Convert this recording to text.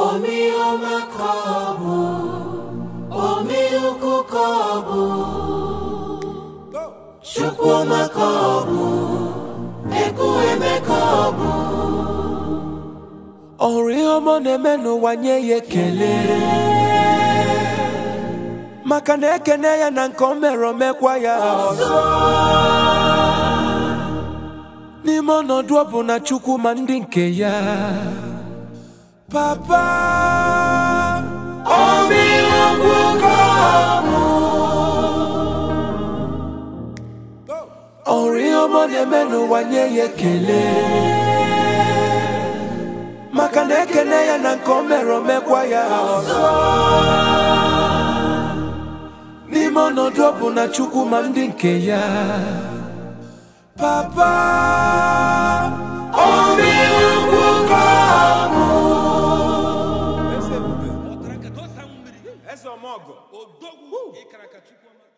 Omiọma ka ọ bụ, omi ukwu ka ọ bụ, Chukwuma ka ọ bụ, Ekwueme ka ọ bụ. Ọ hụrụ ihe ọma ọ na-eme n'ụwa nye ya ekele maka na ekene ya na nke o mere omekwa ya ọzọ n'ime ọnọdụ ọ bụ na Chukwu ma ndị nke ya papa Omi ukwu ka ọ bụ, ọ hụrụ ihe ọma ọ na-eme n'ụwa nye ya ekele maka na ekene ya na nke o mere omekwa ya ọzọ n'ime ọnọdụ ọ bụ na Chukwu ma ndị nke ya papa omi ukwu ka ọ bụ. Eze ọmọgọ odogwu ịkara ka Chukwuma